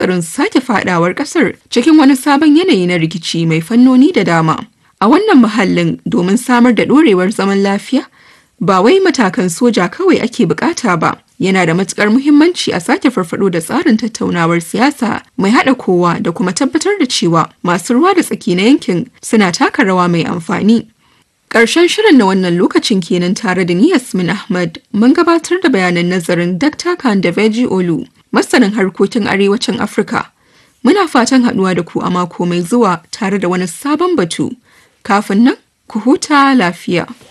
tsarin sake fadawar kasar cikin wani sabon yanayi na rikici mai fannoni da dama. A wannan muhallin domin samar da ɗorewar zaman lafiya, ba wai matakan soja kawai ake bukata ba, yana da matukar muhimmanci a sake farfado da tsarin tattaunawar siyasa mai haɗa kowa da kuma tabbatar da cewa masu ruwa da tsaki na yankin suna taka rawa mai amfani. Ƙarshen shirin na wannan lokacin kenan tare da ni Yasmin Ahmad mun gabatar da bayanan nazarin Dr. Kandaveji Olu, masanin harkokin arewacin Afirka. Muna fatan haɗuwa da ku a mako mai zuwa tare da wani sabon batu. Kafin nan, ku huta lafiya.